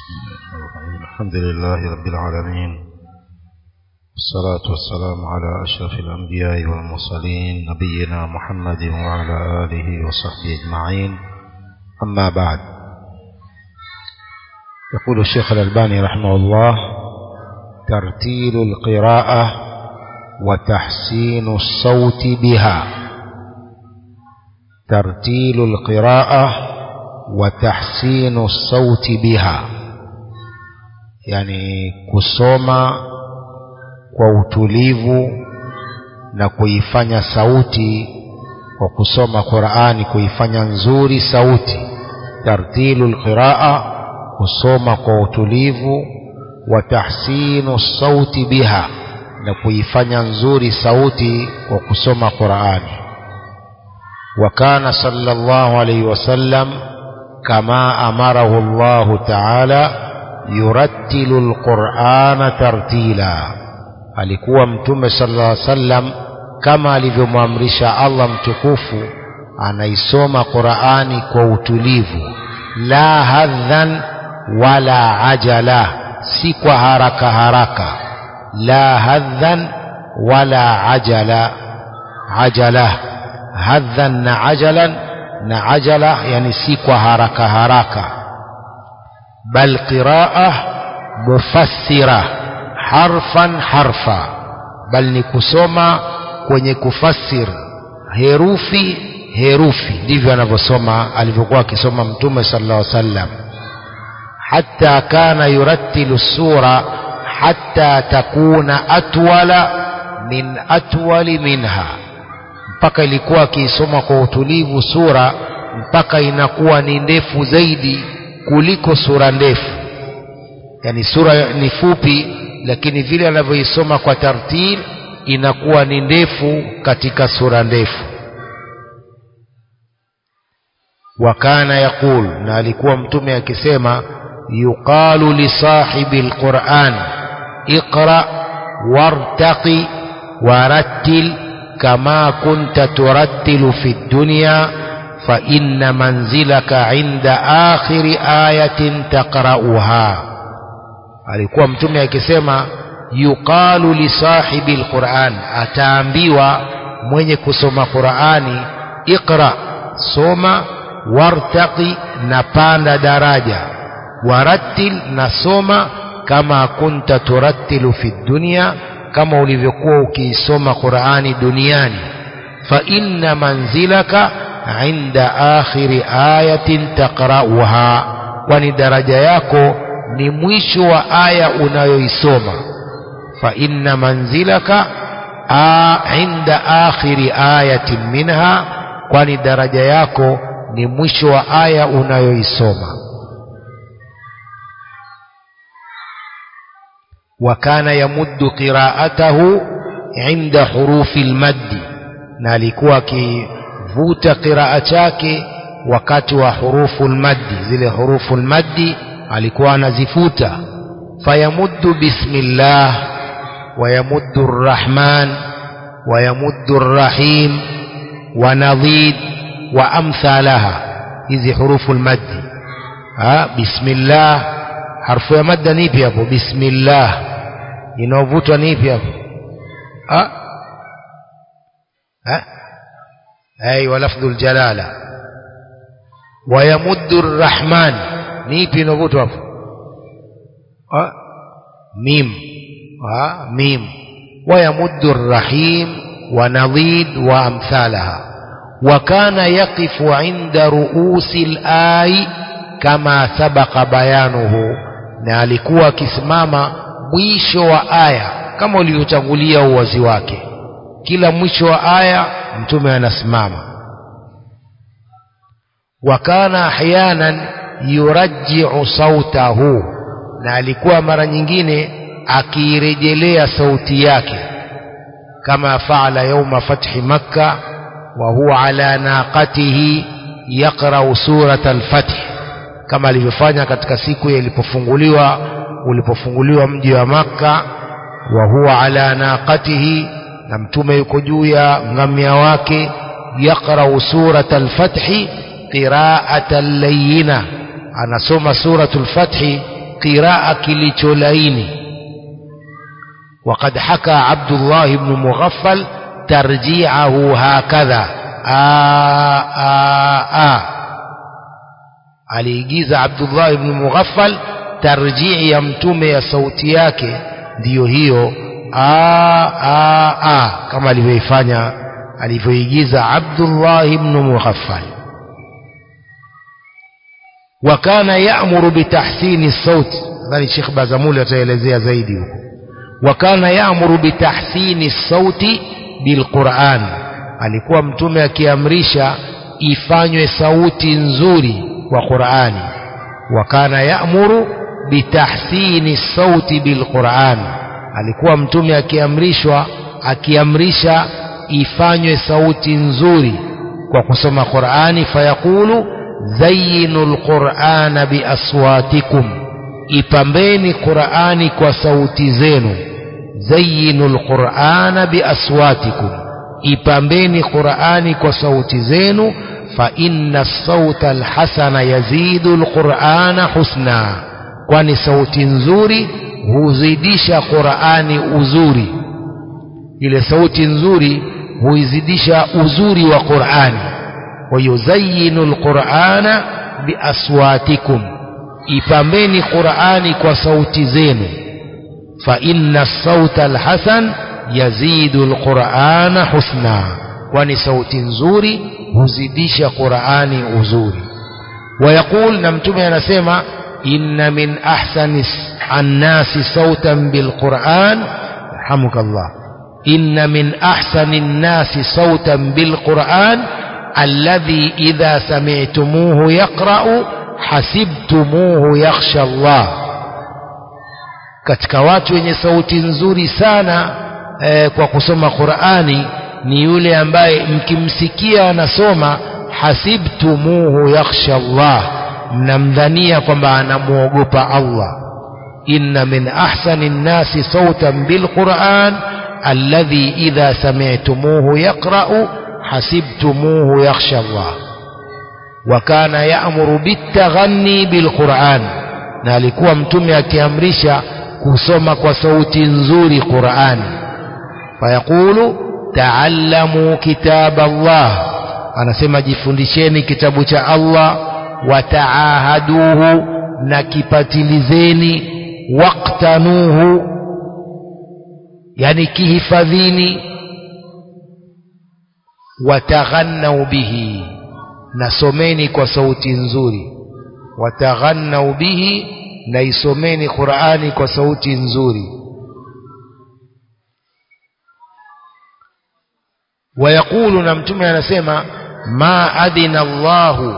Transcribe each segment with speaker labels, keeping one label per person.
Speaker 1: الحمد لله رب العالمين والصلاة والسلام على أشرف الأنبياء والمرسلين نبينا محمد وعلى آله وصحبه أجمعين أما بعد يقول الشيخ الألباني رحمه الله ترتيل القراءة وتحسين الصوت بها ترتيل القراءة وتحسين الصوت بها yani kusoma kwa utulivu na kuifanya sauti kwa kusoma Qur'ani kuifanya nzuri sauti tartilu alqiraa kusoma kwa utulivu wa tahsinu sauti biha na kuifanya nzuri sauti kwa kusoma Qur'ani wa kana sallallahu alayhi wasallam kama amarahu Allah ta'ala yurattilu alqur'ana tartila alikuwa mtume sallallahu alaihi wasallam kama alivyomwamrisha Allah mtukufu anaisoma Qur'ani kwa utulivu la hadhan wala ajala si kwa haraka haraka la hadhan wala ajala ajala hadhan na ajalan na ajala yani si kwa haraka haraka bal qira'a mufassira harfan harfa bal ni kusoma kwenye kufassir herufi herufi ndivyo anavyosoma alivyokuwa akisoma mtume sallallahu alaihi wasallam hatta kana yurattilu sura hatta takuna atwala min atwali minha mpaka ilikuwa akiisoma kwa utulivu sura mpaka inakuwa ni ndefu zaidi kuliko sura ndefu yani sura ni fupi lakini vile anavyoisoma kwa tartil inakuwa ni ndefu katika sura ndefu wakana yaqul na alikuwa mtume akisema yuqalu li sahibi alquran iqra wartaqi warattil kama kunta turattilu fi dunya fa inna manzilaka inda akhiri ayatin taqra'uha alikuwa mtume akisema yuqalu li sahibi alquran ataambiwa mwenye kusoma qurani iqra soma wartaqi na panda daraja warattil na soma kama kunta turattilu fi dunya kama ulivyokuwa ukiisoma qurani duniani fa inna manzilaka inda akhiri ayatin taqra'uha kwani daraja yako ni mwisho wa aya unayoisoma fa inna manzilaka a inda akhiri ayatin minha kwani daraja yako ni mwisho wa aya unayoisoma wa kana yamuddu qira'atahu inda hurufi almaddi na alikuwa akivuta qiraa chake wakati wa hurufu almaddi zile hurufu almaddi alikuwa anazifuta fayamuddu bismillah wayamuddu arrahman wayamuddu arrahim wanadhid wa amthalaha hizi hurufu almaddi ha bismillah harfu ya madda nipi hapo bismillah inaovutwa nipi hapo ha ha ايوه لفظ الجلاله ويمد الرحمن nipi inavutwa hapo mim mim ويمد الرحيم ونضيد وامثالها وكان يقف عند رؤوس الآي كما سبق بيانه na alikuwa akisimama mwisho wa aya kama ulivyotangulia uwazi wake kila mwisho wa aya mtume anasimama wakana ahyanan yurajji'u sautahu na alikuwa mara nyingine akiirejelea sauti yake kama faala yauma fathi makka wa huwa ala naqatihi yaqra'u surata al-fath kama alivyofanya katika siku ilipofunguliwa ulipofunguliwa mji wa makka wa huwa ala naqatihi na mtume yuko juu ya ngamia wake yaqra'u surata al-fath qira'atan layyina anasoma suratul fathi qiraa kilicholaini وقد حكى عبد الله بن مغفل ترجيعه هكذا آ آ آ aliigiza Abdullah ibn Mughaffal tarjii ya mtume ya sauti yake ndiyo hiyo a a a kama alivyoifanya alivyoigiza Abdullah ibn Mughaffal wa kana ya'muru bitahsini sauti nadhani Sheikh Bazamuli ataelezea zaidi huko wa kana ya'muru bitahsini sauti bilquran alikuwa mtume akiamrisha ifanywe sauti nzuri kwa Qur'ani wa kana ya'muru bitahsini sauti bilquran alikuwa mtume akiamrishwa akiamrisha ifanywe sauti nzuri kwa kusoma Qur'ani fayaqulu zayyinul qur'ana biaswatikum ipambeni Qur'ani kwa sauti zenu zayyinul qur'ana biaswatikum ipambeni Qur'ani kwa sauti zenu fa inna sauta alhasana yazidu alqur'ana husna kwani sauti nzuri huzidisha Qur'ani uzuri ile sauti nzuri huizidisha uzuri wa Qur'ani wa yuzayyinu alqur'ana biaswatikum ipambeni Qur'ani kwa sauti zenu fa inna sauta alhasan yazidu alqur'ana husna kwani sauti nzuri huzidisha Qur'ani uzuri ويقول na mtume anasema inna min ahsani annasi sautan bilquran rahmukallah inna min ahsani nnasi sautan bilquran alladhi idha sami'tumuhu yaqra'u hasibtumuhu yakhsha Allah katika watu wenye sauti nzuri sana eh, kwa kusoma Qur'ani ni yule ambaye mkimsikia anasoma hasibtumuhu yakhsha Allah mnamdhania kwamba anamuogopa Allah inna min ahsani nnasi sautan bilquran alladhi idha sami'tumuhu yaqra'u hasibtumuhu yakhsha Allah wa kana ya'muru bitaghanni bilquran na alikuwa mtume akiamrisha kusoma kwa sauti nzuri Qur'ani fayaqulu ta'allamu kitab Allah anasema jifundisheni kitabu cha Allah wataahaduhu na kipatilizeni waqtanuhu yani kihifadhini wataghannau bihi nasomeni kwa sauti nzuri wataghannau bihi na isomeni Qur'ani kwa sauti nzuri wayaqulu na mtume anasema ma adina Allahu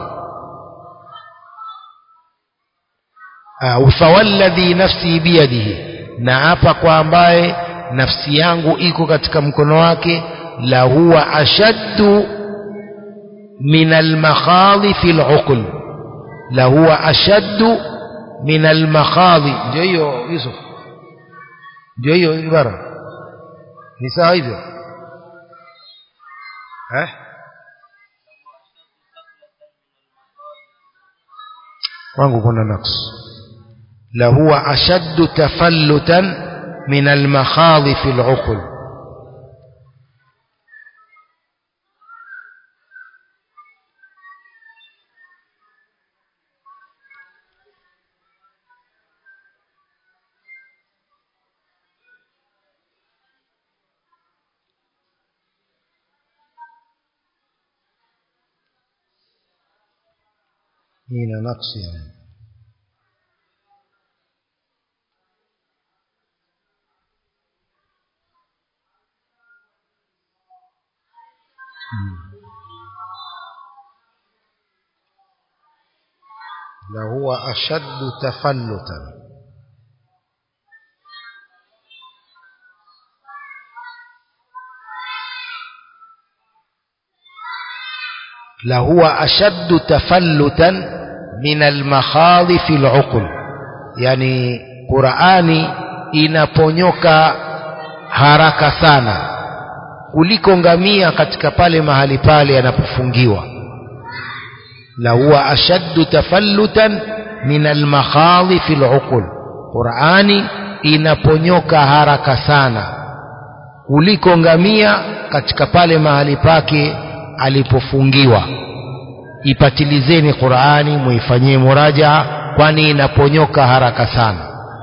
Speaker 1: fawalladhi nafsi biyadihi na hapa kwa ambaye nafsi yangu iko katika mkono wake la huwa ashaddu min almakhadhi fi al'uql la huwa ashaddu min almakhadhi ndio hiyo Yusuf ndio hiyo ibara ni sawa hivyo eh kwangu kuna naqs la huwa ashaddu tafallutan min almakhadhi fi al'uql ina naqsi yani لهو أشد تفلتا لهو أشد تفلتا من المخاض في العقل يعني قرآني inaponyoka haraka sana kuliko ngamia katika pale mahali pale anapofungiwa la huwa ashaddu tafallutan min almakhadhi fi al'uqul Qur'ani inaponyoka haraka sana kuliko ngamia katika pale mahali pake alipofungiwa ipatilizeni Qur'ani muifanyie murajaa kwani inaponyoka haraka sana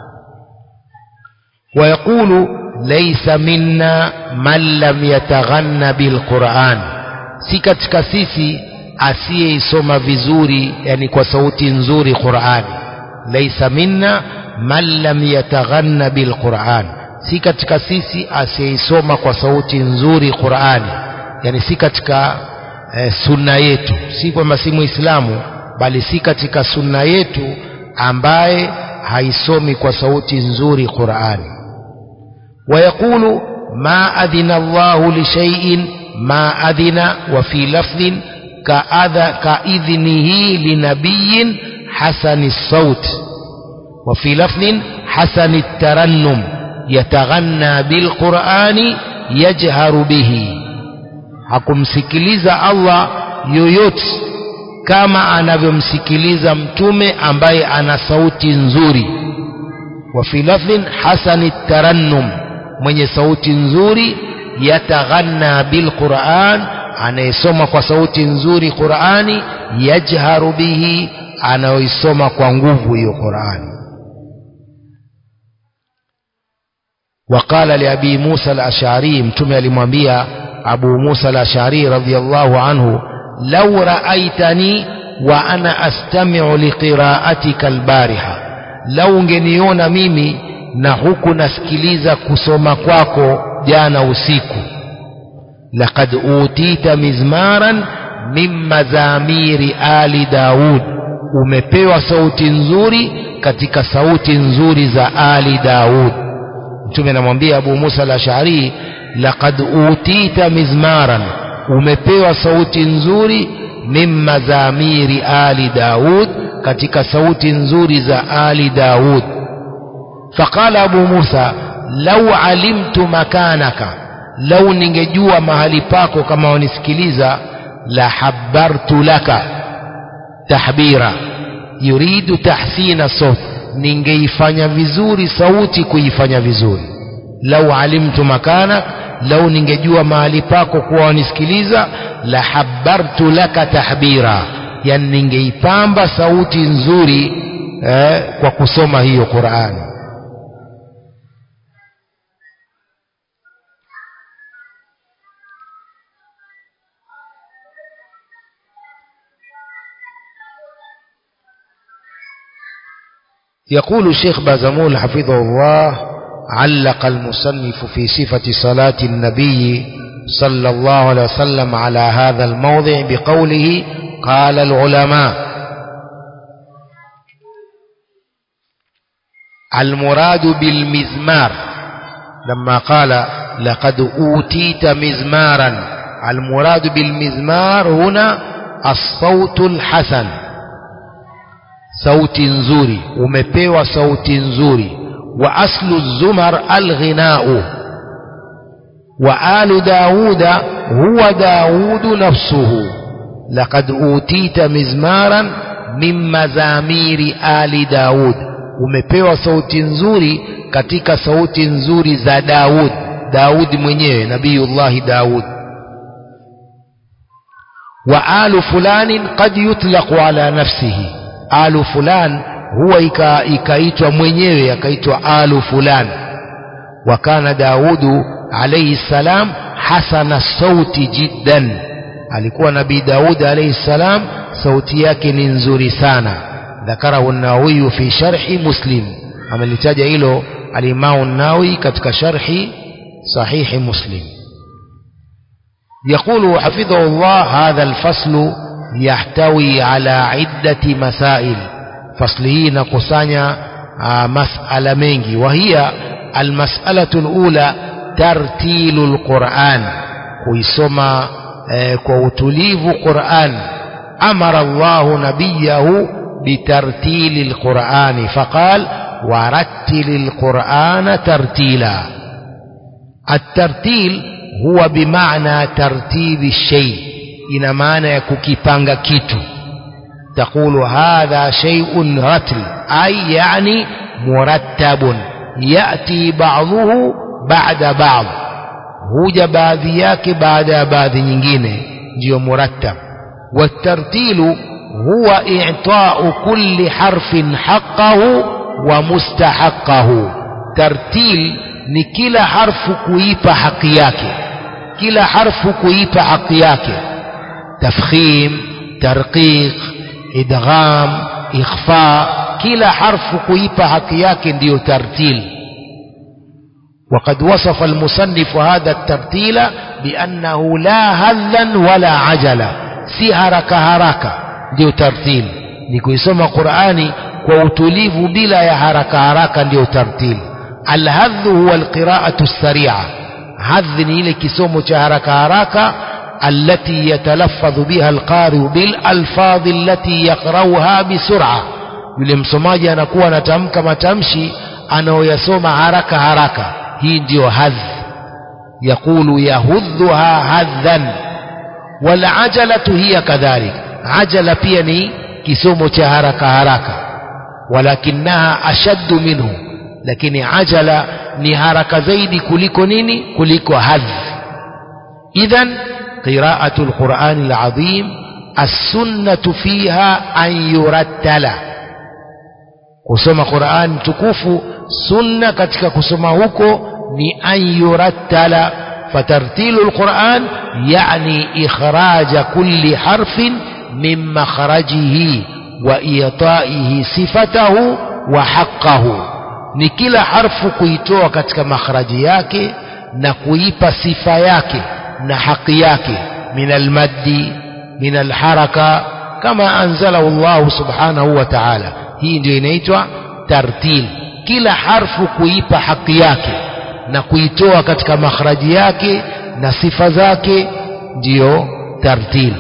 Speaker 1: ويقول ليس منا من لم يتغنى بالقرآن si katika sisi asiyeisoma vizuri yani kwa sauti nzuri Qur'ani laisa minna man lam yataghanna bilquran si katika sisi asiyeisoma kwa sauti nzuri Qur'ani yani si katika eh, sunna yetu si kwamba si muislamu bali si katika sunna yetu ambaye haisomi kwa sauti nzuri Qur'ani ويقول ما أذن الله لشيء ما أذن وفي لفظ كأذ كإذنه لنبي حسن الصوت وفي لفظ حسن الترنم يتغنى بالقرآن يجهر به hakumsikiliza Allah yoyote kama anavyomsikiliza mtume ambaye ana sauti nzuri wa fi lafdhin hasani tarannum mwenye sauti nzuri yataghanna bilquran anayesoma kwa sauti nzuri Qurani yajharu bihi anayoisoma kwa nguvu hiyo Qurani وقال لأبي موسى الأشعري متوم alimwambia أبو موسى الأشعري رضي الله عنه لو رأيتني وأنا أستمع لقراءتك البارحة لو ungeniona mimi na huku nasikiliza kusoma kwako jana usiku laqad utita mizmaran min mazamiri ali daud umepewa sauti nzuri katika sauti nzuri za ali daud mtume anamwambia abu musa al-ash'ari laqad utita mizmaran umepewa sauti nzuri min mazamiri ali daud katika sauti nzuri za ali daud فقال أبو موسى لو علمت مكانك لو ningejua mahali pako kama wanisikiliza la habbartu laka tahbira yuridu tahsina sawt ningeifanya vizuri sauti kuifanya vizuri lau alimtu makanak lau ningejua mahali pako kuwa wanisikiliza la habbartu laka tahbira yani ningeipamba sauti nzuri eh, kwa kusoma hiyo Qur'ani يقول الشيخ بازمول حفظه الله علق المصنف في صفة صلاة النبي صلى الله عليه وسلم على هذا الموضع بقوله قال العلماء المراد بالمزمار لما قال لقد أوتيت مزمارا المراد بالمزمار هنا الصوت الحسن sauti nzuri umepewa sauti nzuri wa aslu zumar alghinau wa alu dauda huwa daudu nafsuhu laqad utita mizmaran min mazamiri ali daud umepewa sauti nzuri katika sauti nzuri za daud daud mwenyewe nabiyullahi daud wa alu fulanin qad yutlaqu ala nafsihi alu fulan huwa ikaitwa mwenyewe akaitwa alu fulan wa kana daudu alayhi salam hasana sauti jiddan alikuwa nabii daud alayhi salam sauti yake ni nzuri sana ذكره النووي في شرح مسلم amelitaja hilo alimamu nawi katika sharhi sahihi muslim يقول حفظه الله هذا الفصل يحتوي على عدة مسائل فصله نقصانيا مسألة منجي وهي المسألة الأولى ترتيل القرآن كيسما كوتليف قرآن أمر الله نبيه بترتيل القرآن فقال ورتل القرآن ترتيلا الترتيل هو بمعنى ترتيب الشيء ina maana ya kukipanga kitu taqulu hadha shay'un ratl ay yani murattabun yati ba'dhuhu ba'da ba'd huja baadhi yake baada ya baadhi nyingine ndiyo murattab watartilu huwa i'ta'u kulli harfin haqqahu wa mustahaqqahu tartil ni kila harfu kuipa haki yake kila harfu kuipa haki yake tafkhim tarqiq idgham ikhfa kila harfu kuipa haki yake ndiyo tartil وقد وصف المصنف هذا الترتيل بأنه لا هلا ولا عجلة si haraka haraka ndio tartil ni kuisoma Qur'ani kwa utulivu bila ya haraka haraka ndio tartil alhadh huwa alqira'atu as-sari'a hadh ni ile kisomo cha haraka haraka التي يتلفظ بها القارئ بالالفاظ التي يقرأها بسرعة yule msomaji anakuwa anatamka matamshi anayoyasoma haraka haraka hii ndiyo hadh yaqulu yahudhuha hadhan walajalatu hiya kadhalik ajala pia ni kisomo cha haraka haraka walakinaha ashaddu minhu lakini ajala ni haraka zaidi kuliko nini kuliko hadh idhan qira'atu alquran alazim السنة فيها أن يرتل kusoma Qur'an tukufu sunna katika kusoma huko ni an yurattala fatartilu alquran yani ikhraja kulli harfin min makhrajihi wa itaihi sifatahu wa haqqahu ni kila harfu kuitoa katika makhraji yake na kuipa sifa yake na haki yake min almaddi min alharaka kama anzalahu Allah subhanahu wa ta'ala hii ndio inaitwa tartil kila harfu kuipa haki yake na kuitoa katika makhraji yake na sifa zake ndiyo tartil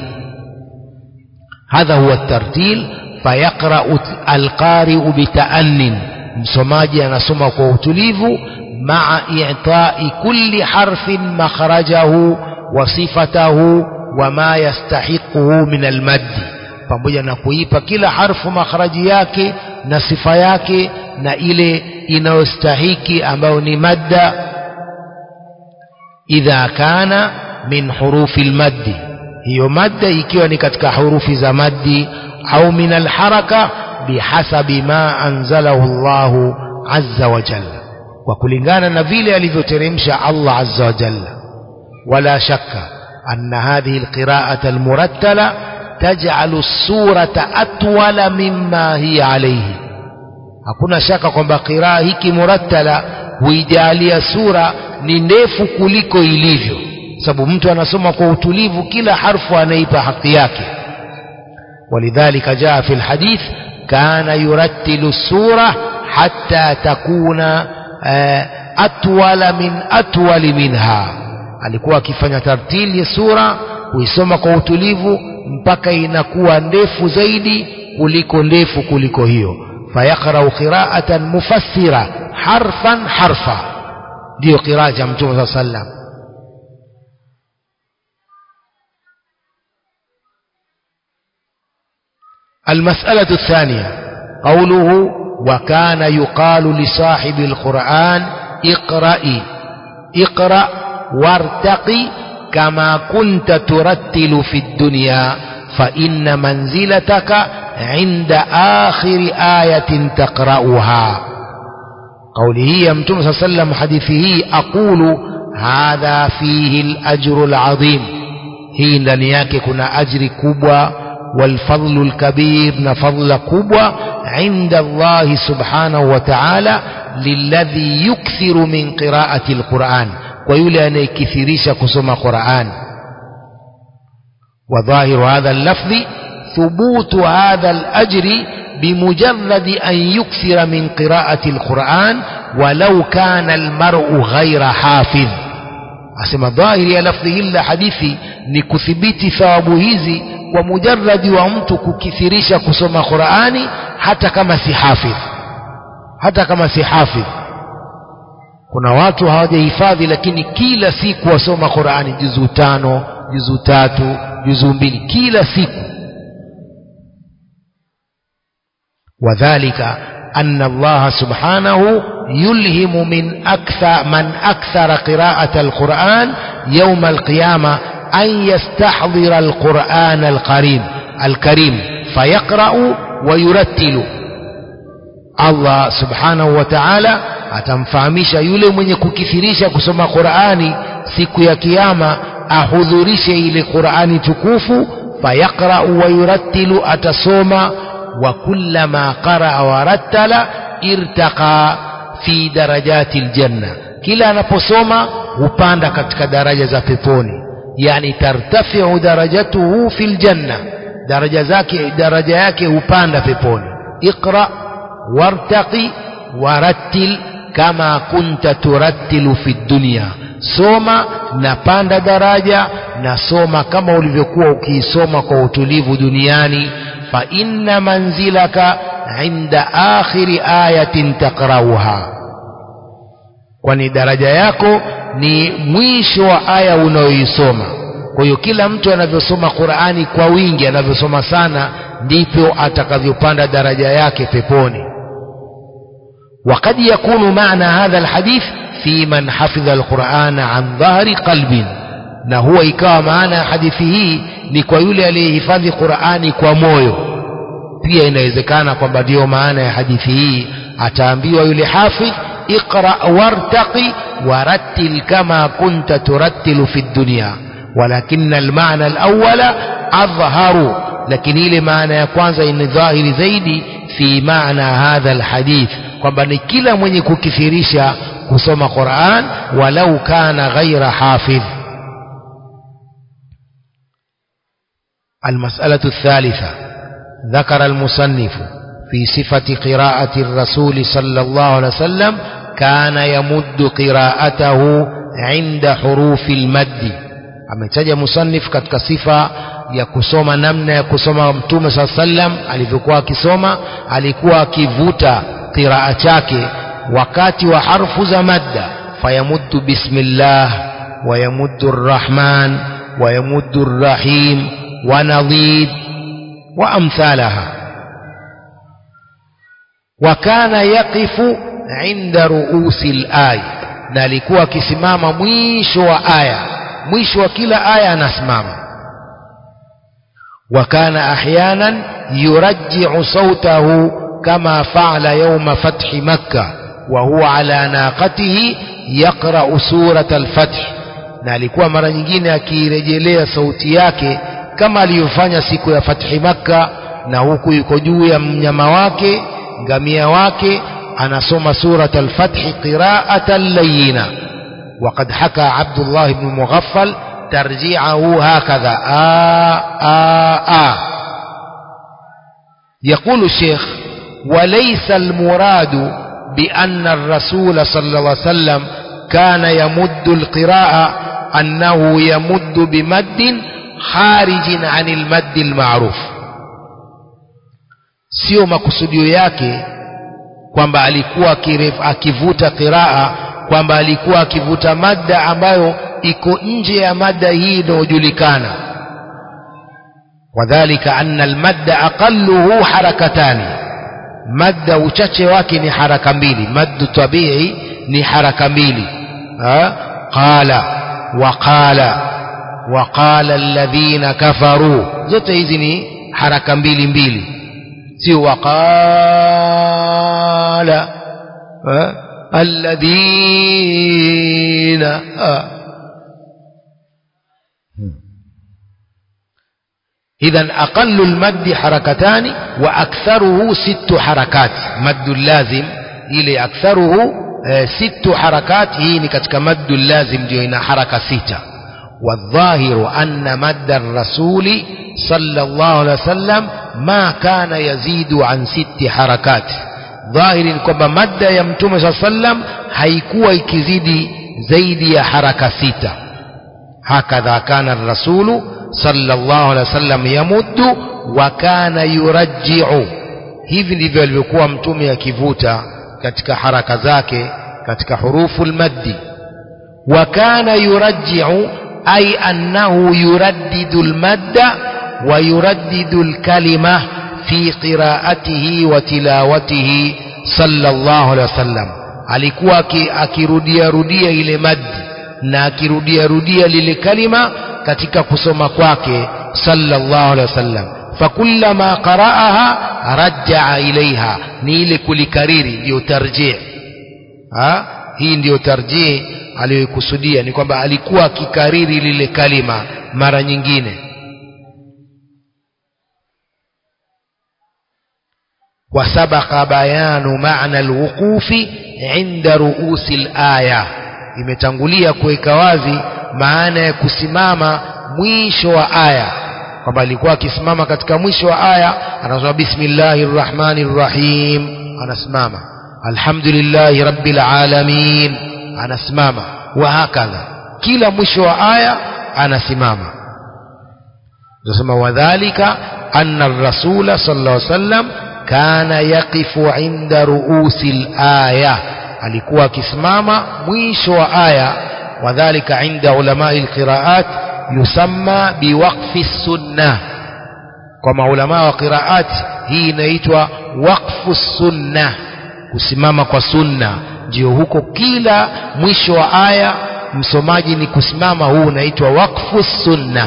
Speaker 1: hadha huwa tartil fayaqra'u alqari'u bita'annin msomaji anasoma kwa utulivu ma'a i'ta'i kulli harfin makhrajahu wa sifatahu wa ma yastahiquhu min almaddi pamoja na kuipa kila harfu makhraji yake na sifa yake na ile inayostahiki ambayo ni madda idha kana min hurufi almaddi hiyo madda ikiwa ni katika hurufi za maddi au min alharaka bihasabi ma anzalahu Allahu azza wa jalla kwa kulingana na vile alivyoteremsha Allah azza wa jalla wala shakka anna hadhihi alqira'ata almurattala taj'alu as-surata atwala mimma hiya alayhi hakuna shaka kwamba qiraa hiki murattala huijalia sura ni ndefu kuliko ilivyo sababu mtu anasoma kwa utulivu kila harfu anaipa haki yake ولذلك جاء في الحديث كان يرتل السورة حتى تكون أطول من أطول منها alikuwa akifanya tartili ya sura kuisoma kwa utulivu mpaka inakuwa ndefu zaidi kuliko ndefu kuliko hiyo فيقرأ قراءة مفسرة حرفا حرفا دي قراءة متوم صلى الله عليه وسلم المسألة الثانية قوله وكان يقال لصاحب القرآن اقرأي اقرأ وارتقي كما كنت ترتل في الدنيا فإن منزلتك عند آخر آية تقرأها قوله يا متوم صلى الله عليه وسلم حديثه أقول هذا فيه الأجر العظيم هي ndani yake kuna ajri kubwa والفضل الكبير نفضل كبوة عند الله سبحانه وتعالى للذي يكثر من قراءة القرآن ويولي أن يكثريش كسم قرآن وظاهر هذا اللفظ ثبوت هذا الأجر بمجرد أن يكثر من قراءة القرآن ولو كان المرء غير حافظ asema dhahiri ya lafdhi hili la hadithi ni kuthibiti thawabu hizi kwa mujarradi wa mtu kukithirisha kusoma Qur'ani hata kama si hafidh hata kama si hafidh kuna watu hawajahifadhi lakini kila siku wasoma Qur'ani juzu tano juzu tatu juzu mbili kila siku wadhalika أن الله سبحانه يلهم من أكثر من أكثر قراءة القرآن يوم القيامة أن يستحضر القرآن الكريم الكريم فيقرأ ويرتل Allah subhanahu wa ta'ala atamfahamisha yule mwenye kukithirisha kusoma Qur'ani siku ya kiyama ahudhurishe ile Qur'ani tukufu fayaqra'u wa yurattilu atasoma wa kullama qara'a wa rattala irtaqa fi darajati aljanna kila anaposoma hupanda katika daraja za peponi yani tartafi'u darajatuhu fil janna daraja zake daraja yake hupanda peponi iqra wartaqi warattil kama kunta turattilu fi dunya soma na panda daraja na soma kama ulivyokuwa ukiisoma kwa utulivu duniani fa inna manzilaka inda akhiri ayatin taqrauha kwani daraja yako ni mwisho wa aya unayoisoma kwa hiyo kila mtu anavyosoma Qur'ani kwa wingi anavyosoma sana ndivyo atakavyopanda daraja yake peponi وقد يكون معنى هذا الحديث في من حفظ القرآن عن ظهر قلب na huwa ikawa maana ya hadithi hii ni kwa yule aliyehifadhi Qur'ani kwa moyo pia inawezekana kwamba ndiyo maana ya hadithi hii ataambiwa yule hafidh iqra wartaqi warattil kama kunta turattilu fi dunya walakin almaana alawwala adhharu lakini ile maana ya kwanza ni dhahiri zaidi fi maana hadha alhadith kwamba ni kila mwenye kukithirisha kusoma Qur'an walau kana ghaira hafidh المسألة الثالثة ذكر المصنف في صفة قراءة الرسول صلى الله عليه وسلم كان يمد قراءته عند حروف المد ametaja musannif katika sifa ya kusoma namna ya kusoma mtume saa sallam alivyokuwa akisoma alikuwa akivuta qiraa chake wakati wa harfu za madda fayamuddu bismillah wayamuddu rrahman wayamuddu rrahim ونضيد وأمثالها وكان يقف عند رؤوس الآية na alikuwa akisimama mwisho wa aya mwisho wa kila aya anasimama وكان أحيانا يرجع صوته كما فعل يوم فتح مكة وهو على ناقته يقرأ سورة الفتح na alikuwa mara nyingine akirejelea sauti yake kama alivyofanya siku ya fathi makka na huku yuko juu ya mnyama wake ngamia wake anasoma surat al-fath qira'atan layyina وقد حكى عبد الله بن مغفل ترجيعه هكذا آ آ آ يقول الشيخ وليس المراد بأن الرسول صلى الله عليه وسلم كان يمد القراءة أنه يمد بمد خارج عن المد المعروف sio makusudio yake kwamba alikuwa akivuta qiraa kwamba alikuwa akivuta madda ambayo iko nje ya madda hii inayojulikana wadhalika anna almadda aqalluhu harakatani madda uchache wake ni haraka mbili maddu tabii ni haraka mbili qala wa qala وقال الذين كفروا zote hizi ni haraka mbili mbili sio waqala alladhina إذا أقل المد حركتان وأكثره ست حركات مد اللازم إلي أكثره ست حركات هي كتك مد اللازم دينا حركة ستة والظاهر أن مد الرسول صلى الله عليه وسلم ما كان يزيد عن ست حركات ظاهر كما مد يمتم صلى الله عليه وسلم haikuwa ikizidi zaidi ya haraka sita hakadha kana الرسول صلى الله عليه وسلم يمد وكان يرجع hivi ndivyo alivyokuwa mtume akivuta katika haraka zake katika hurufu almaddi wa kana yurajji'u أي أنه يردد المد ويردد الكلمة في قراءته وتلاوته sallallahu alaihi wasallam alikuwa akirudia rudia ile maddi na akirudia rudia lile kalima katika kusoma kwake sallallahu alaihi wasallam fakullama qara'aha rajaa ilaiha ni ile kulikariri ndio tarjih ha hii ndiyo tarjih aliyokusudia ni kwamba alikuwa akikariri lile kalima mara nyingine وسبق بيان معنى الوقوف عند رؤوس الآية imetangulia kuweka wazi maana ya kusimama mwisho wa aya kwamba alikuwa akisimama katika mwisho wa aya anasema bismillahir rahmanir rahim anasimama alhamdulillahi rabbil alamin anasimama wa hakadha kila mwisho wa aya anasimama tunasema wadhālika anna ar-rasula sallallahu alayhi wasallam kana yaqifu inda ruusi al-aya alikuwa akisimama mwisho wa aya wadhālika inda ulamai al-qira'at yusamma biwaqfi sunnah kwa maulama wa qiraat hii inaitwa waqfu sunnah kusimama kwa sunna ndio huko kila mwisho wa aya msomaji ni kusimama huu unaitwa waqfu sunna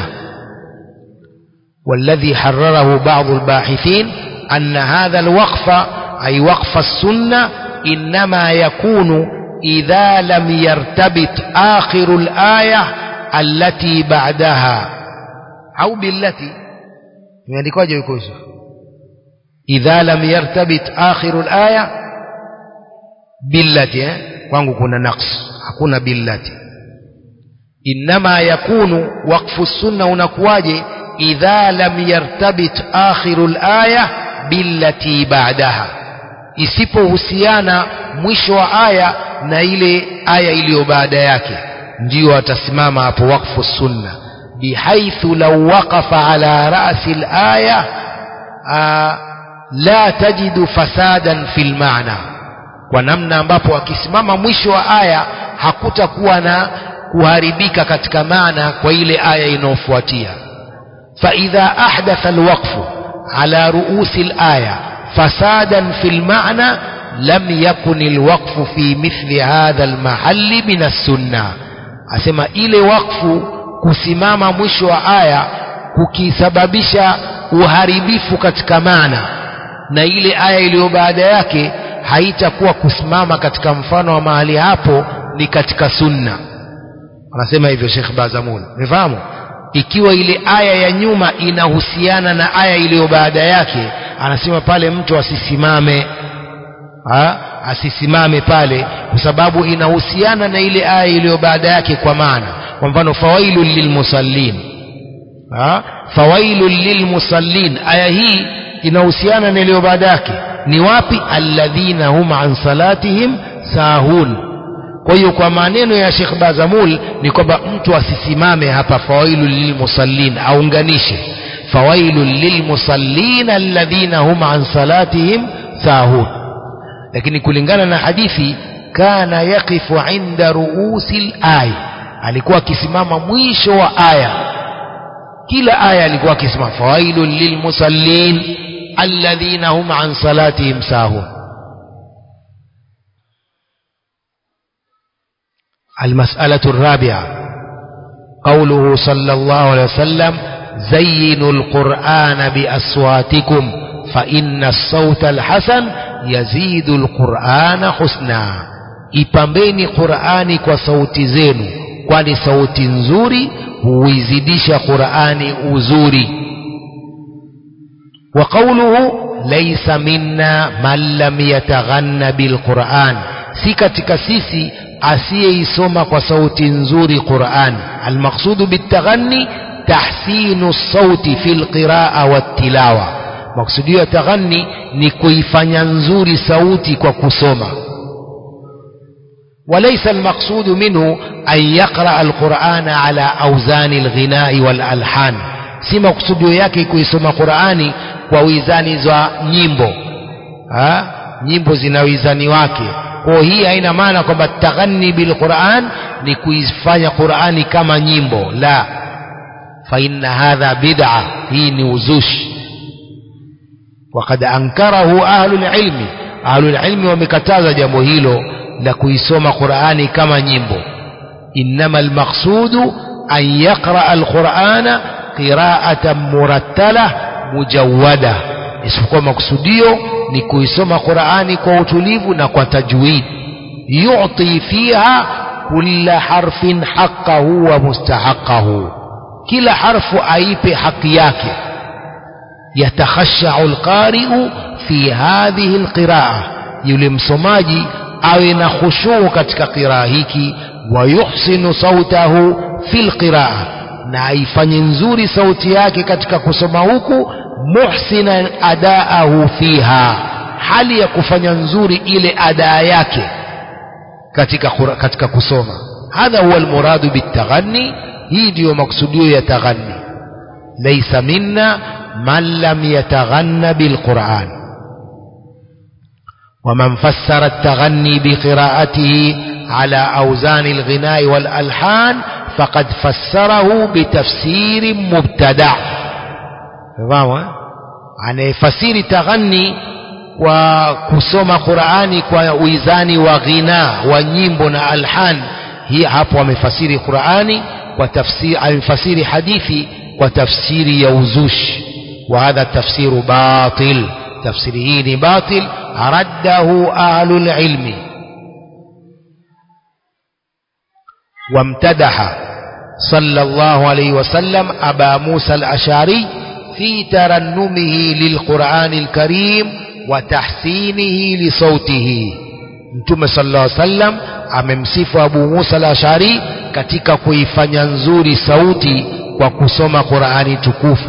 Speaker 1: والذي حرره بعض الباحثين أن هذا الوقف أي وقف السنة إنما يكون إذا لم يرتبط آخر الآية التي بعدها أو بالتي يعني كواجه يكون إذا لم يرتبط آخر الآية billati eh? kwangu kuna naqs hakuna billati inma yakunu waqfu sunna unakuwaje idha lam yartabit akhiru alaya billati ba'daha isipohusiana mwisho wa aya na ile aya iliyo baada yake ndio atasimama hapo waqfu sunna bihaithu law waqafa ala ra'si alaya la tajidu fasadan fil ma'na kwa namna ambapo akisimama mwisho wa aya hakutakuwa na kuharibika katika maana kwa ile aya inayofuatia faidha ahdatha alwaqfu ala ruusi alaya fasadan fi almaana lam yakun alwaqfu fi mithli hadha almahalli min as-sunnah asema ile wakfu kusimama mwisho wa aya kukisababisha uharibifu katika maana na ile aya iliyo baada yake haitakuwa kusimama katika mfano wa mahali hapo ni katika sunna anasema hivyo Sheikh Bazamul umefahamu ikiwa ile aya ya nyuma inahusiana na aya iliyo baada yake anasema pale mtu asisimame ha? asisimame pale kwa sababu inahusiana na ile aya iliyo baada yake kwa maana kwa mfano fawailul lilmusallin ha? fawailul lilmusallin aya hii inahusiana na iliyo baada yake ni wapi alladhina hum an salatihim sahun kwa hiyo kwa maneno ya Sheikh Bazamul ni kwamba mtu asisimame hapa fawailul lilmusallin aunganishe fawailul lilmusallin alladhina hum an salatihim sahun lakini kulingana na hadithi kana yaqifu inda ruusi al alikuwa akisimama mwisho wa aya kila aya alikuwa akisimama fawailul lilmusallin alladhina hum an salatihim sahun المسألة الرابعة قوله صلى الله عليه وسلم زينوا القرآن بأصواتكم فإن الصوت الحسن يزيد القرآن حسنا ipambeni qurani kwa sauti zenu kwani sauti nzuri huizidisha qurani uzuri wa qawluhu laysa minna man lam yataghanna bilquran si katika sisi asiyeisoma kwa sauti nzuri Qur'an almaqsudu bitaghanni tahsinu sauti fil qiraa wattilawa maksudio ya taghanni ni kuifanya nzuri sauti kwa kusoma وليس المقصود منه أن يقرأ القرآن على أوزان الغناء والألحان si maksudio yake kuisoma Qur'ani kwa wizani za nyimbo ha? nyimbo zina wizani wake kwa hii haina maana kwamba taghani bil Qur'an ni kuifanya Qur'ani kama nyimbo la fa inna hadha bid'a hii ni uzushi وقد أنكره أهل العلم ahlulilmi wamekataza jambo hilo la kuisoma qurani kama nyimbo innama almaqsudu an yaqraa alqurana qiraatan murattala mujawada isipokuwa makusudio ni kuisoma qurani kwa utulivu na kwa tajwid yuti fiha kulla harfin haqqahu wa mustahaqahu kila harfu aipe haki yake yatakhashau alqari'u fi hadhihi alqiraa yule msomaji awe na khushuu katika qiraa hiki wa yuhsinu sautahu fi alqiraa na aifanye nzuri sauti yake katika kusoma huku muhsinan adaahu fiha hali ya kufanya nzuri ile adaa yake katika katika kusoma hadha huwa almuradu bitaghanni hii ndiyo maksudio ya taghanni laysa minna man lam yataghanna bilquran ومن فسر التغني بقراءته على أوزان الغناء والألحان فقد فسره بتفسير مبتدع فاهم anayefasiri taghani kwa kusoma qurani kwa wizani wa ghina wa nyimbo na alhan hii hapo amefasiri qurani kwa tafsiri amefasiri hadithi kwa tafsiri ya uzushi wa hadha tafsiru batil tafsiri hii ni batil raddahu ahlul ilmi وامتدح صلى الله عليه وسلم أبا موسى الأشعري في ترنمه للقرآن الكريم وتحسينه لصوته mtume sallallahu alaihi wasallam amemsifu Abu Musa al-Ash'ari katika kuifanya nzuri sauti kwa kusoma Qur'ani tukufu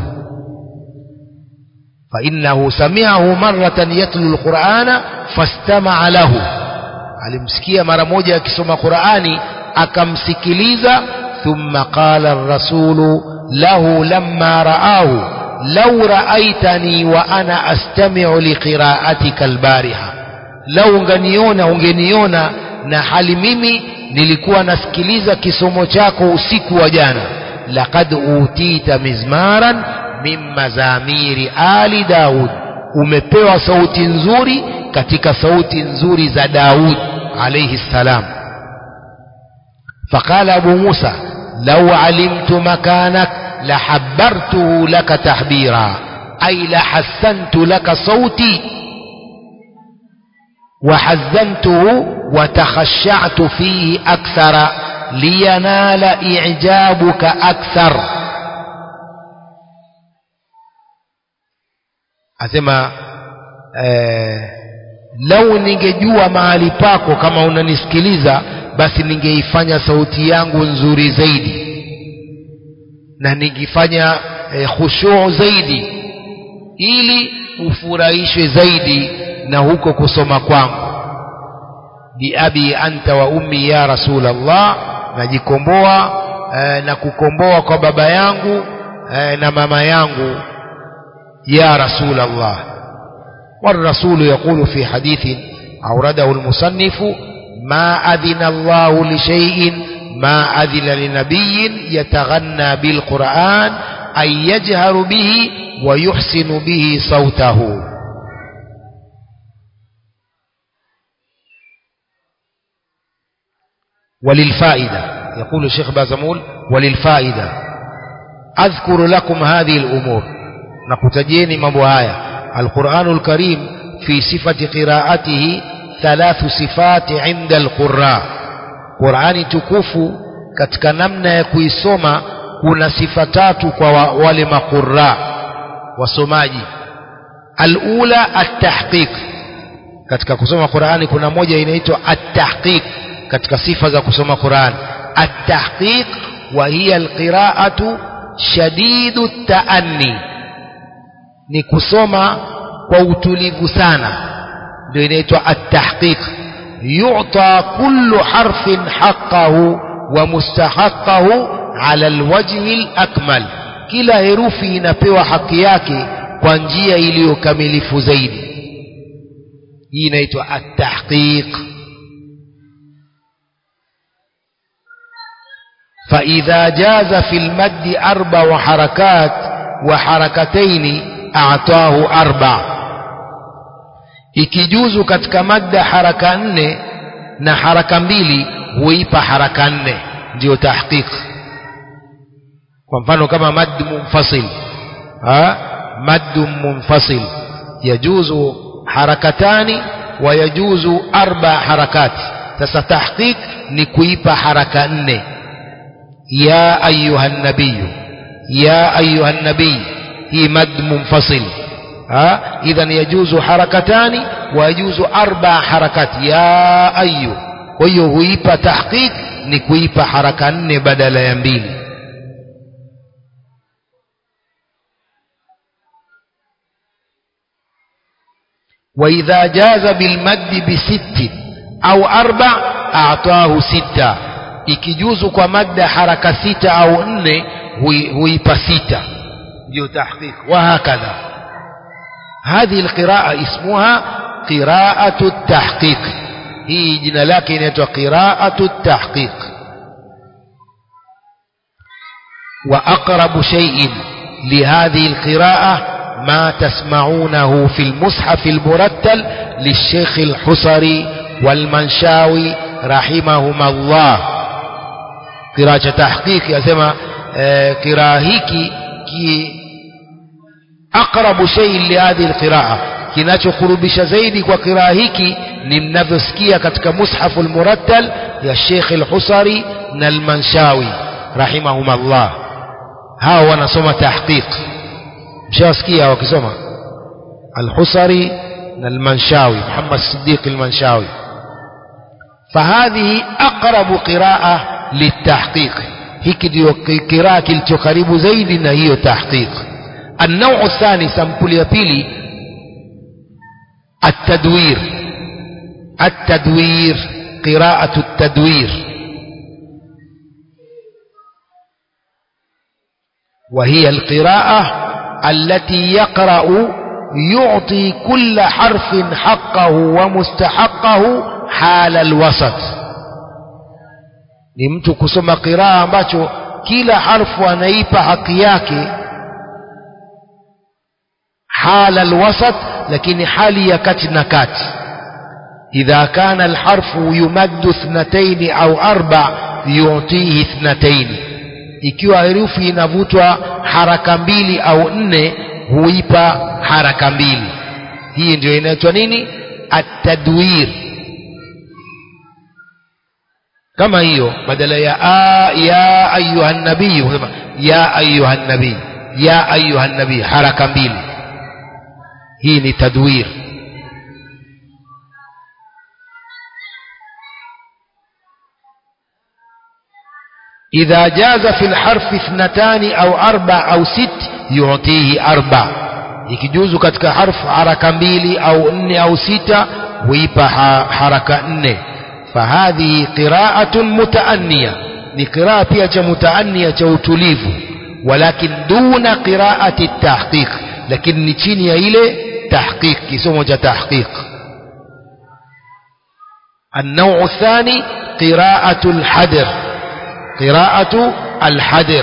Speaker 1: fa innahu sami'ahu marratan yatlu al-Qur'ana fastama'a lahu alimsikia mara moja akisoma Qur'ani akamsikiliza thumma qala ar-rasulu lahu lamma ra'ahu law ra'aitani wa ana astami'u liqira'atika al-bariha lau unganiona ungeniona na hali mimi nilikuwa nasikiliza kisomo chako usiku wa jana laqad utita mizmaran min mazamiri ali daud umepewa sauti nzuri katika sauti nzuri za daud alayhi salam فقال أبو موسى لو علمت مكانك لحبرته لك تحبيرا أي لحسنت لك صوتي وحزنته وتخشعت فيه أكثر لينال إعجابك أكثر asema eh, lau ningejua mahali pako kama unanisikiliza basi ningeifanya sauti yangu nzuri zaidi na ningefanya eh, khushuu zaidi ili ufurahishwe zaidi na huko kusoma kwangu biabi anta wa ummi ya rasulallah najikomboa eh, na kukomboa kwa baba yangu eh, na mama yangu ya rasulallah والرسول يقول في حديث أورده المصنف ما أذن الله لشيء ما أذن لنبي يتغنى بالقرآن أن يجهر به ويحسن به صوته وللفائدة يقول الشيخ بازمول وللفائدة أذكر لكم هذه الأمور نقتجيني مبوهايا القرآن الكريم في صفة قراءته ثلاث صفات عند القراء قرآن تكوف katika namna ya kuisoma kuna sifa tatu kwa wale maqurra wasomaji alula at-tahqiq katika kusoma Qur'ani kuna moja inaitwa at-tahqiq katika sifa za kusoma Qur'an at-tahqiq wa hiya al-qira'atu shadidu at-ta'anni ni kusoma kwa utulivu sana ndio inaitwa at-tahqiq yu'ta kullu harfin haqqahu wa mustahaqqahu ala alwajhi alakmal kila herufi inapewa haki yake kwa njia iliyokamilifu zaidi hii inaitwa at-tahqiq فإذا جاز في المد أربع حركات وحركتين أعطاه أربع ikijuzu katika madda haraka nne na haraka mbili huipa haraka nne ndiyo tahqiq kwa mfano kama mad munfasil ha mad munfasil yajuzu harakatani wa yajuzu arba harakati sasa tahqiq ni kuipa haraka nne ya ayuha nabiyu ya ayuha nabiy hii mad munfasil ha idhan yajuzu harakatani wa yajuzu arba harakati ya ayu kwa hiyo huipa tahqiq ni kuipa haraka nne badala ya mbili وإذا جاز بالمد بست أو أربع أعطاه ستة ikijuzu kwa madda haraka sita au nne huipa sita ndio tahqiq wahakadha hadhihi alqiraa ismuha qiraatu tahqiq hii jina lake inaitwa qiraatu tahqiq wa aqrabu shay'in lihadhihi alqiraa ما تسمعونه في المصحف المرتل للشيخ الحصري والمنشاوي رحمهما الله قراءة تحقيق يسمى قراءة هيك كي أقرب شيء لهذه القراءة kinachokurubisha zaidi kwa kiraa hiki ni mnavyosikia katika mushafu lmurattal ya shekh lhusari na lmanshawi rahimahum allah hawa wanasoma tahqiq mshawasikia wakisoma alhusari na almanshawi muhammad sidiq almanshawi fahadhihi aqrabu qiraa litahqiq hiki ndio kiraa kilicho karibu zaidi na hiyo tahqiq النوع الثاني سامبل يا بيلي التدوير التدوير قراءة التدوير وهي القراءة التي يقرأ يعطي كل حرف حقه ومستحقه حال الوسط ni mtu kusoma qiraa ambacho kila harfu anaipa haki yake hala alwasat lakini hali ya kati na kati idha kana alharfu yumaddu ithnataini au arba yutihi ithnataini ikiwa herufi inavutwa haraka mbili au nne huipa haraka mbili hii ndio inaitwa nini atadwir kama hiyo badala ya a ya ayuha nabii husema ya ayuha nabii ya ayuha nabii haraka mbili hii ni tadwir إذا جاز في الحرف اثنتان أو أربع أو ست يعطيه أربع ikijuzu katika harfu haraka mbili au nne au sita huipa haraka nne fahadhihi qiraatun mutaanniya ni qiraa pia cha mutaanniya cha utulivu walakin duna qiraati tahqiq lakini ni chini ya ile tahqiq kisomo cha tahqiq النوع الثاني قراءة الحدر قراءة الحدر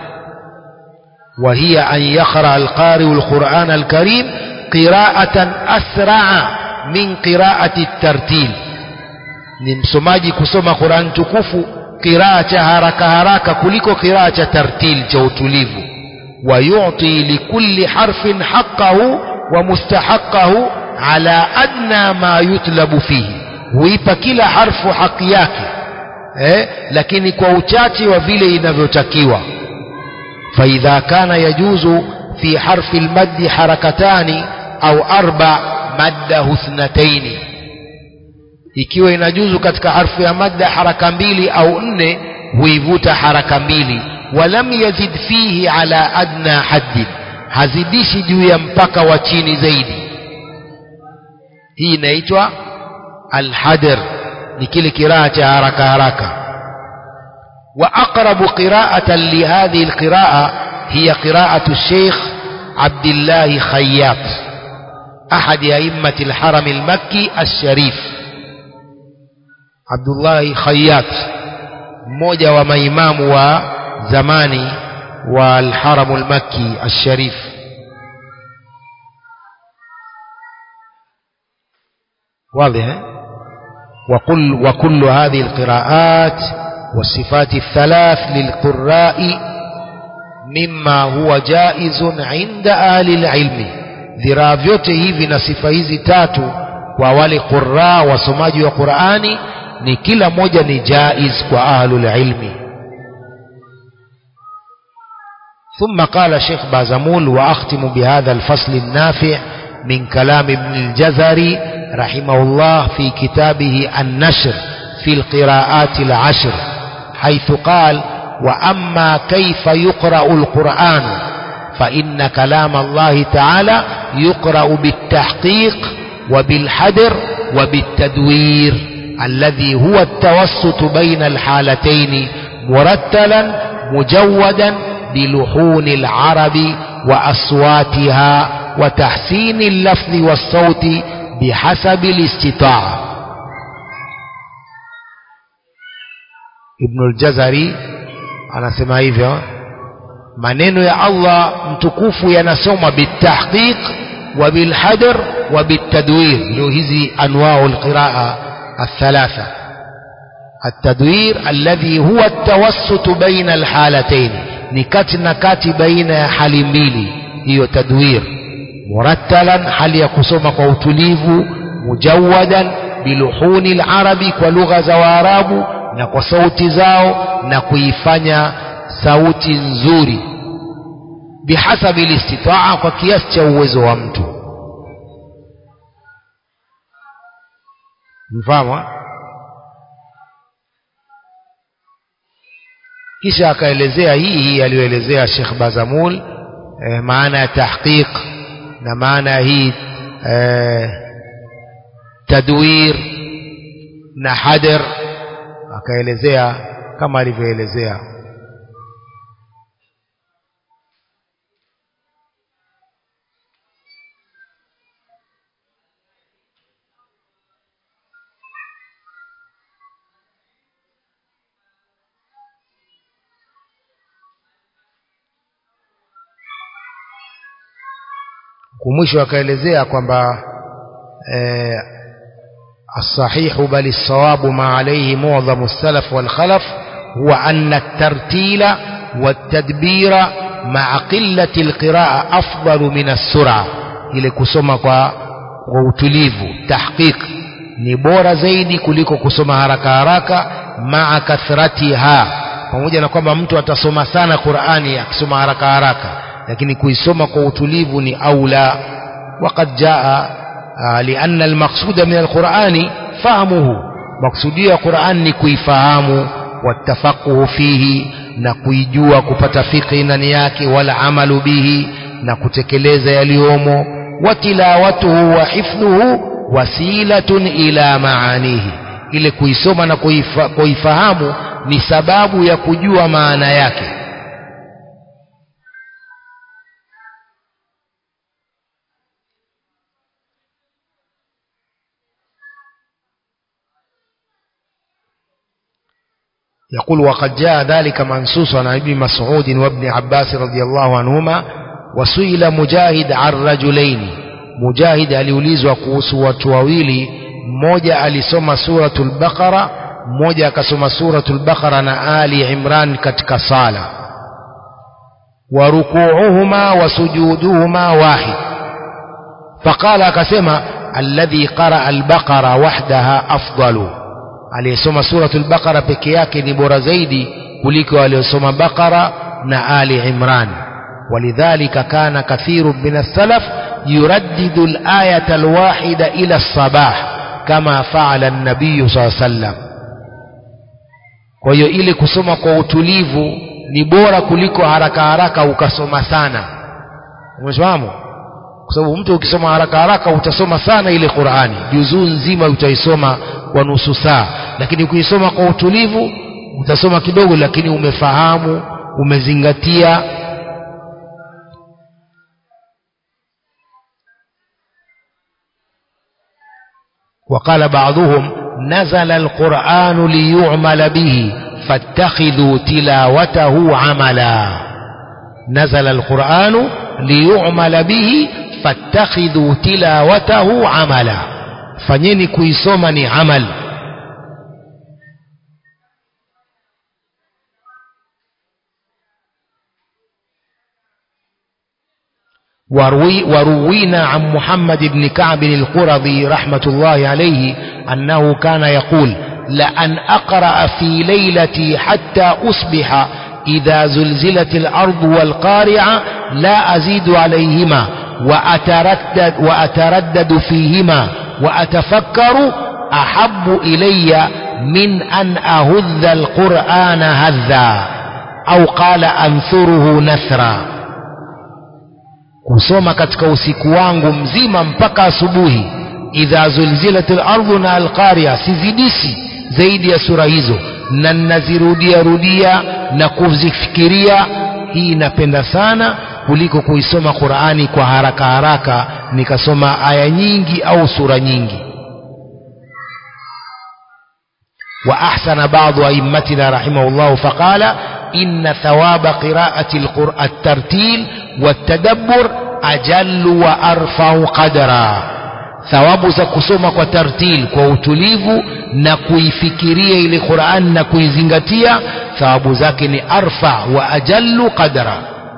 Speaker 1: وهي أن يقرأ القارئ القرآن الكريم قراءة أسرع من قراءة الترتيل نمسماجي كسوما قرآن تكفو قراءة هركة هركة كلكو قراءة ترتيل جوتليف ويعطي لكل حرف حقه ومستحقه على أدنى ما يطلب فيه huipa kila harfu haki yake eh, lakini kwa uchache wa vile inavyotakiwa faidha kana yajuzu fi harfi lmaddi harakatani au arba maddahu thnataini ikiwa inajuzu katika harfu ya madda haraka mbili au nne huivuta haraka mbili walam yazid fihi ala adna haddin hazidishi juu ya mpaka wa chini zaidi hii inaitwa alhadr ni kile kiraa cha haraka haraka وأقرب قراءة لهذه القراءة هي قراءة الشيخ عبد الله خياط أحد أئمة الحرم المكي الشريف عبد الله خياط mmoja wa maimamu wa zamani wa alharamu lmakki alsharif واضح وكل, وكل هذه القراءات والصفات الثلاث للقراء مما هو جائز عند أهل العلم dhiraa vyote hivi na sifa hizi tatu kwa wale qurra wasomaji wa Qur'ani ni kila moja ni jaiz kwa ahlul ilmi ثم قال شيخ بازمول وأختم بهذا الفصل النافع من كلام ابن الجزري رحمه الله في كتابه النشر في القراءات العشر حيث قال وأما كيف يقرأ القرآن فإن كلام الله تعالى يقرأ بالتحقيق وبالحدر وبالتدوير الذي هو التوسط بين الحالتين مرتلا مجودا بلحون العرب وأصواتها وتحسين اللفظ والصوت بحسب الاستطاعة ابن الجزري anasema hivyo maneno ya Allah mtukufu yanasoma bitahqiq wa bilhadr wa bitadwir ndio hizi anwao alqiraa الثلاثة التدوير الذي هو التوسط بين الحالتين نكتنا كاتي بين حال mbili hiyo tadwir murattalan hali ya kusoma kwa utulivu mujawadan biluhuni alarabi kwa lugha za waarabu na kwa sauti zao na kuifanya sauti nzuri bihasabi listitaa kwa kiasi cha uwezo wa mtu mfahamu kisha akaelezea hii hii aliyoelezea Sheikh Bazamul eh, maana ya tahqiq na maana ya hii eh, tadwir na hadr akaelezea kama alivyoelezea kumwisho akaelezea kwamba eh, الصحيح بل الصواب ما عليه معظم السلف والخلف هو أن الترتيل والتدبير مع قلة القراءة أفضل من السرعة ili kusoma kwa, kwa utulivu tahqiq ni bora zaidi kuliko kusoma haraka haraka maa kathratiha pamoja na kwamba mtu atasoma sana Qur'ani akisoma haraka haraka lakini kuisoma kwa utulivu ni aula waqad jaa lianna almaqsuda min alqur'ani fahmuhu maksudio ya Qur'an ni kuifahamu watafaquhu fihi na kuijua kupata fikhi ndani yake wala amalu bihi na kutekeleza yaliyomo watilawatuhu wa hifdhuhu wasilatun ila maanihi ile kuisoma na kuifa, kuifahamu ni sababu ya kujua maana yake يقول وقد جاء ذلك منصوصا عن ابن مسعود وابن عباس رضي الله عنهما وسئل مجاهد عن رجلين مجاهد aliulizwa kuhusu watu wawili mmoja alisoma suratul baqara mmoja akasoma suratul baqara na ali imran katika sala wa rukuuhuma wa sujuduhuma wahid faqala akasema alladhi qaraa albaqara wahdaha afdalu aliyesoma suratul baqara peke yake ni bora zaidi kuliko aliyosoma baqara na ali imran ولذلك كان كثير من السلف يردد الآية الواحدة إلى الصباح كما فعل النبي صلى الله عليه وسلم kwa hiyo ili kusoma kwa utulivu ni bora kuliko haraka haraka ukasoma sana umefahamu kwa sababu mtu ukisoma haraka haraka utasoma sana ile Qur'ani juzuu nzima utaisoma kwa nusu saa lakini ukisoma kwa utulivu utasoma kidogo lakini umefahamu umezingatia وقال بعضهم نزل القرآن ليعمل به فاتخذوا تلاوته عملا نزل القرآن ليعمل به فاتخذوا تلاوته عملا fanyeni kuisoma ni amal وروي وروينا عن محمد بن كعب القرظي رحمة الله عليه أنه كان يقول لأن أقرأ في ليلتي حتى أصبح إذا زلزلت الأرض والقارعة لا أزيد عليهما وأتردد, وأتردد فيهما وأتفكر أحب إلي من أن أهذ القرآن هذا أو قال أنثره نثرا kusoma katika usiku wangu mzima mpaka asubuhi idha zulzilat lardhu na alqaria sizidishi zaidi ya sura hizo na ninazirudia rudia na kuzifikiria hii napenda sana kuliko kuisoma qurani kwa haraka haraka nikasoma aya nyingi au sura nyingi وأحسن بعض أئمتنا رحمه الله فقال إن ثواب قراءة القرآن الترتيل والتدبر أجل وأرفع قدرا thawabu za kusoma kwa tartil kwa utulivu na kuifikiria ile Qur'an na kuizingatia thawabu zake ni arfa wa ajallu qadra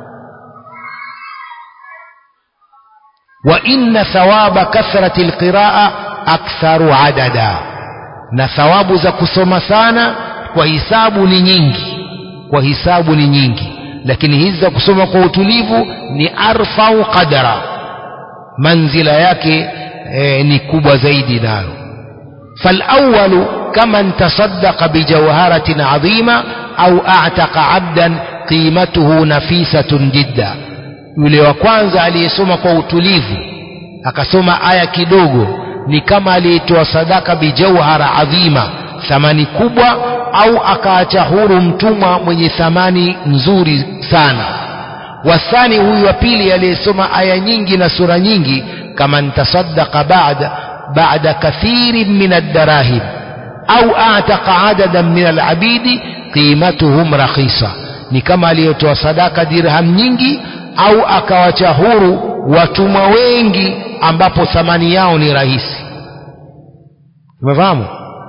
Speaker 1: wa inna thawaba kathrati alqiraa aktharu adada na thawabu za kusoma sana kwa hisabu ni nyingi kwa hisabu ni nyingi lakini hizi za kusoma kwa utulivu ni arfau qadara manzila yake e, ni kubwa zaidi nayo فالأول كمن تصدق بجوهرة عظيمة أو أعتق عبدا قيمته نفيسة جدا yule wa kwanza aliyesoma kwa utulivu akasoma aya kidogo ni kama aliyetoa sadaka bijauhara adhima thamani kubwa au akaacha huru mtumwa mwenye thamani nzuri sana wasani huyu wa pili aliyesoma aya nyingi na sura nyingi kama ntasaddaqa ba'da ba'da kathirin min ad-darahim au a'taqa adadan min al-abidi qimatuhum rakhisa ni kama aliyetoa sadaka dirham nyingi au akawacha huru watumwa wengi ambapo thamani yao ni rahisi umefahamu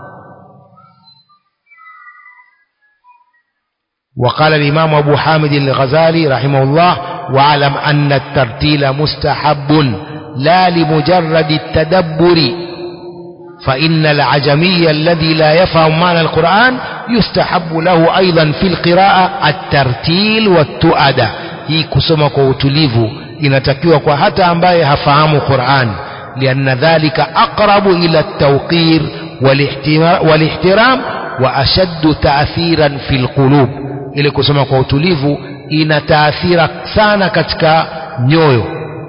Speaker 1: وقال الإمام أبو حامد الغزالي رحمه الله واعلم أن الترتيل مستحب لا لمجرد التدبر فإن العجمي الذي لا يفهم معنى القرآن يستحب له أيضا في القراءة الترتيل والتؤدة hii kusoma kwa utulivu inatakiwa kwa hata ambaye hafahamu Qur'an lianna dhalika aqrabu ila at-tawqir wal-ihtiram wa ashaddu ta'thiran fil qulub ile kusoma kwa utulivu ina taathira sana katika nyoyo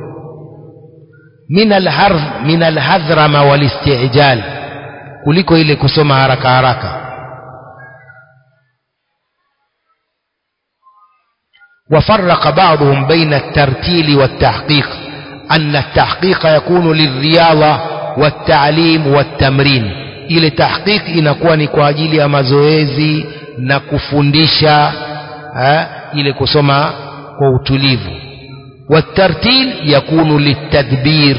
Speaker 1: min al-harf min al-hadhrama wal-istijal kuliko ile kusoma haraka haraka وفرق بعضهم بين الترتيل والتحقيق أن التحقيق يكون للرياضة والتعليم والتمرين ile tahqiq inakuwa ni kwa ajili ya mazoezi na kufundisha eh, ile kusoma kwa utulivu والترتيل يكون للتدبير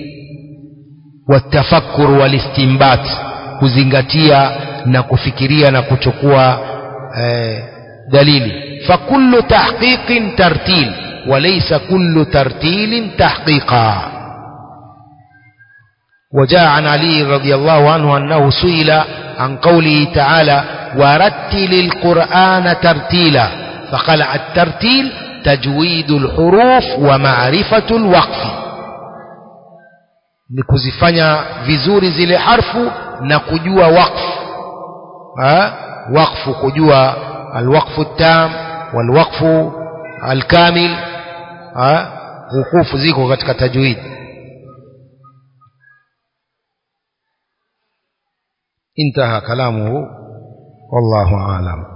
Speaker 1: والتفكر والاستنباط kuzingatia na kufikiria na kuchukua eh, dalili فكل تحقيق ترتيل وليس كل ترتيل تحقيقا وجاء عن علي رضي الله عنه أنه سئل عن قوله تعالى ورتل القرآن ترتيلا فقال الترتيل تجويد الحروف ومعرفة الوقف ni kuzifanya vizuri zile harfu na kujua wakfu wakfu kujua alwaqfu tam walwaqfu alkamil hukufu ziko katika tajwid انتهى كلامه والله أعلم